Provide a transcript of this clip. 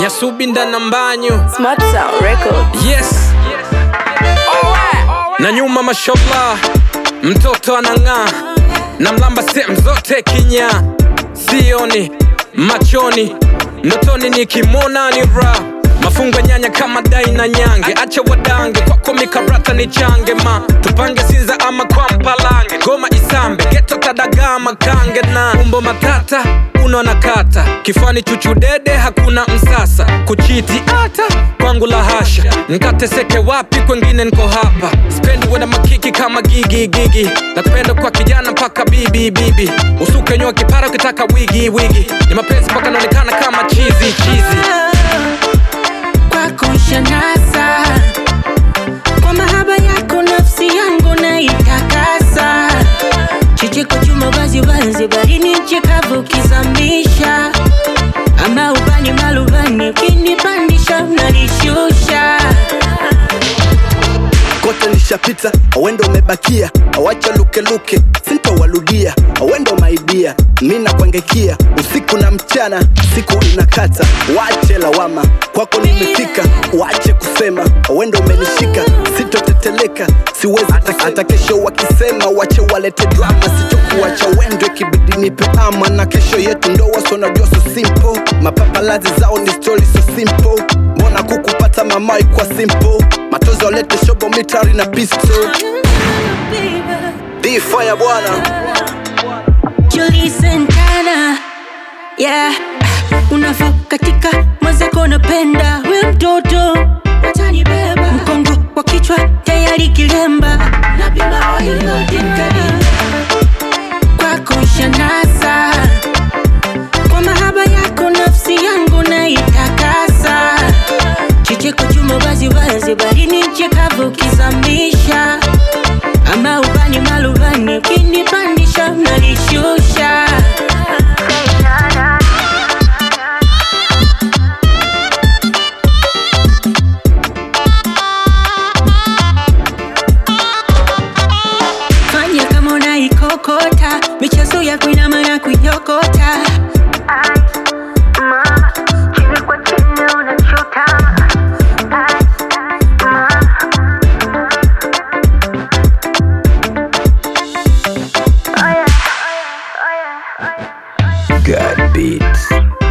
Nyasubinda na Mbanyu Smart Sound Records. Yes na nyuma mashallah, mtoto anang'aa na mlamba sehemu zote kinya, sioni machoni, ndotoni nikimwona ni ra mafungo nyanya kama dai na nyange, acha wadange kwako mikarata ni change ma tupange sinza ama kwa mpalange, goma isambe geto tadagaa makange na umbo matata uno na kata kifani chuchudede hakuna msasa kuchiti ata kwangu la hasha nkateseke wapi kwengine nko hapa spendi wena makiki kama gigi gigi nakupenda kwa kijana mpaka bibi bibi usuke nyoa kipara ukitaka wigi wigi ni mapenzi mpaka naonekana kama chizi chizi kwako shanasa kwa mahaba yako nafsi yangu naitakasa chicheko chuma wazi wazi barini chikavu kizamisha ama ubani malubani ukinipandisha unanishusha kote nishapita awendo umebakia awacha lukeluke sintowaludia awendo maidia mi nakwangekia usiku na mchana siku inakata wache lawama kwako nimefika wache kusema awendo umenishika sitoteteleka siwezi hata- hata kesho wakisema wache walete drama sitokuwacha wendo ikibidi nipe ama na kesho yetu ndoa sonajua so simple mapapalazi zao ni story so simple mbona kukupata mamai kwa simple matozi walete shobo mitari na pistol Be fire bwana Julie Santana yeah. Unavo katika mwenzako napenda we mtoto watanibeba mkongo wa kichwa tayari kilemba napima wailotikali kwako shanasa kwa mahaba yako nafsi yangu naitakasa chicheko chuma wazi wazi barini chikavu kizamisha ama ubani malubani ukinipandisha unanishusha fanya kama unaikokota michezo ya kuinama na kuiokota God beats